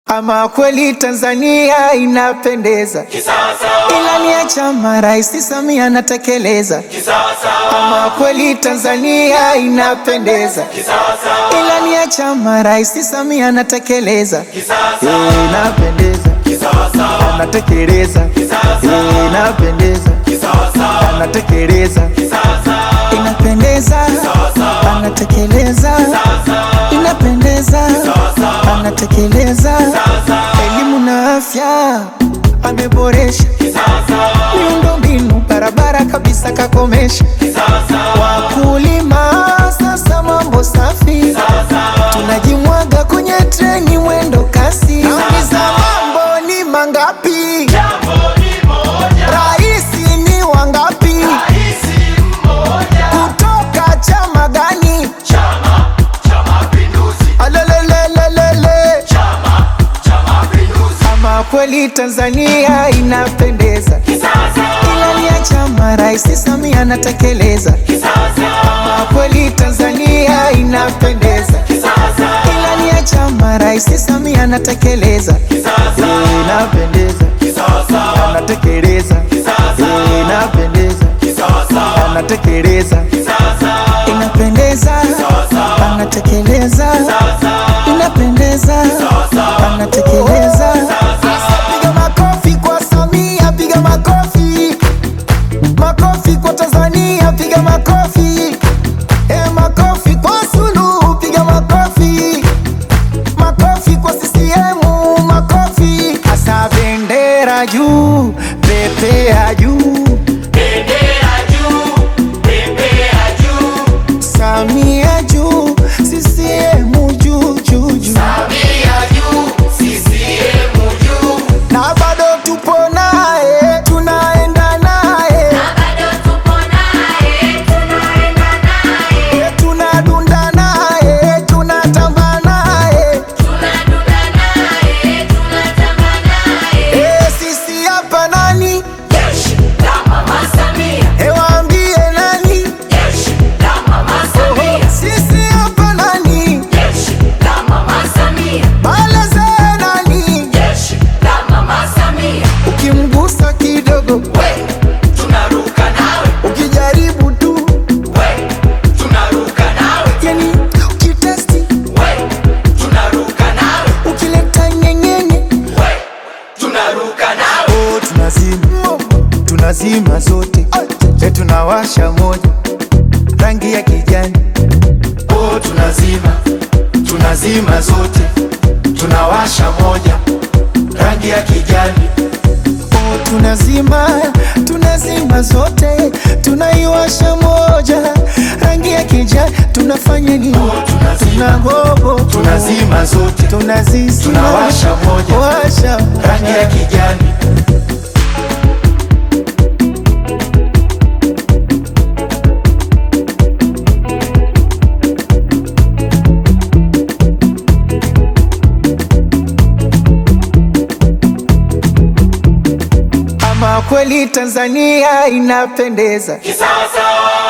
Ama kweli Tanzania inapendeza, ilani ya chama Rais Samia anatekeleza. Ama kweli Tanzania inapendeza, ilani ya chama Rais Samia anatekeleza. Eh, Inapendeza, anatekeleza. Eh, Inapendeza, anatekeleza. Inapendeza, anatekeleza. Inapendeza, anatekeleza. Elimu na afya ameboresha, miundombinu barabara kabisa kakomesha. Wakulima sasa mambo safi, tunajimwaga kwenye treni mwendo kasi. Nauliza mambo ni mangapi? Raisi ni wangapi? Kutoka chama gani? Alelelelelele. Ama kweli Tanzania inapendeza, ilani ya chama Rais Samia anatekeleza. Ama kweli Tanzania inapendeza, ilani ya chama Rais Samia anatekeleza. Eh, Inapendeza, anatekeleza. Eh, Inapendeza, anatekeleza. Inapendeza, anatekeleza. Inapendeza, anatekeleza. Sasa piga makofi kwa Samia, piga makofi. Makofi kwa Tanzania, piga makofi. Eh, makofi kwa Suluhu, piga makofi. Makofi kwa CCM, makofi. Asa bendera juu, pepea juu. Samia juu, CCM juu juu juu. Na bado tupo naye, tunaenda naye. Eh, tunadunda naye, tunatamba naye. Eh, sisi hapa nani? Eh, waambie nani? Sisi hapa nani? Baleze nani? Ukimgusa kidogo, ukijaribu tu, yani ukitesti, ukileta nyenyenye, oh, tunazima tunazima zote, e, tunawasha moja rangi ya kijani, oh, tunazima tunazima zote, tunawasha moja rangi ya kijani, oh, tunazima tunazima zote, tunaiwasha moja rangi ya kijani, tunafanya nini? Tunagogo, tunazima zote tunazizima, tunawasha moja washa rangi ya kijani Ama kweli Tanzania inapendeza, Kisawasawa,